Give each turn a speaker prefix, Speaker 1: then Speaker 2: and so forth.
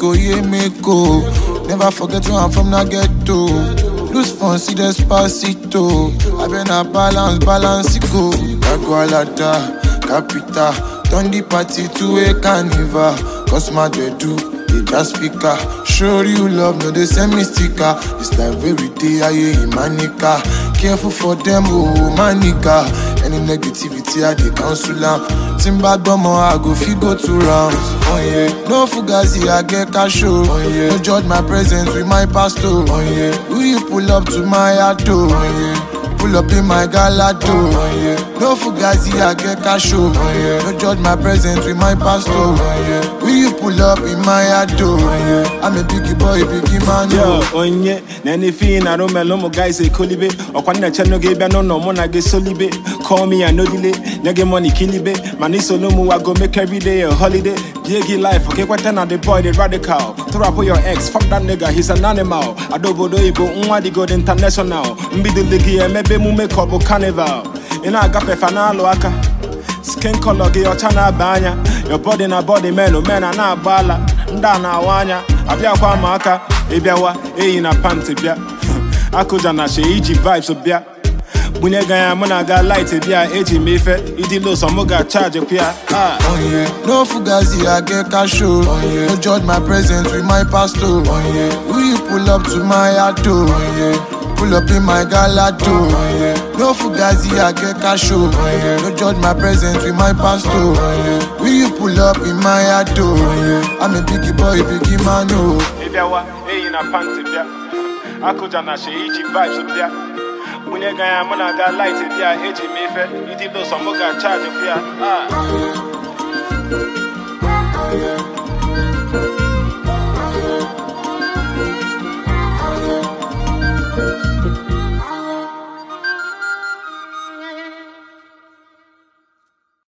Speaker 1: Mexico, yeah, Mexico. Never forget where I'm from, na ghetto. Lose fun, see despacito. I been a balance, balance it go. Dagualada, Capita. Turn the party to a carnival. Cause my do they just speaker. Show you love, no they send me sticker. It's like every day I hear manica. Careful for them, oh manica. Any negativity I they cancel am. Timba gbomo I go fit go two rounds. Oh yeah, no fugazi I get cash oh. Oh yeah, no judge my presence with my pastor. Oh yeah, will you pull up to my auto? Oh yeah. Pull up in my galado. Oh, yeah. No fugazi, I get cash. Oh, yeah. No judge my presence with my pastor. Oh, yeah. Will you pull up in my ado? Oh, yeah. I'm a biggie boy, biggie man.
Speaker 2: Yo,
Speaker 1: Oh.
Speaker 2: onye na anything na romelo mo guys e kolibe ọkwa nna che no ge bia no no mo na ge solibe call me and no delay nyege money kilibe man is solo mu I go make every day a holiday Biggie life okay kwata na the boy the radical throw up your ex fuck that nigga he's an animal adobodo ibo nwa di god international mbido ligi emebe mu make up carnival ị na-agafe fa na-alụ aka skin color gị ọcha na-aba anya your body na body men men a na-agba ala ndị a na-awa anya abịakwa ma aka ịbịawa eyi na panti bịa akụja na she iji vibes bịa bunye ga ya mụ na ga light bịa eji m ife ịdị los mụ ga-chaji kwa ya ah.
Speaker 1: Oh yeah, no fugazi, I get cash. Oh yeah, no judge my presence with my pastor. Oh yeah, will you pull up to my auto? Oh yeah. Pull up in my galado. Oh, yeah. No fugazi, I get cash. Oh, yeah. No judge my presence with my pastor. Oh, yeah. Will you pull up in my auto? Oh, yeah. I'm a biggie boy, biggie man. Oh.
Speaker 2: ịbịawa eyi na panti bịa akụja na she iji vibes bịa bunye ga ya mụ na ga light bịa eji m ife ịdị los mụ ga-chaji kwa ya ah.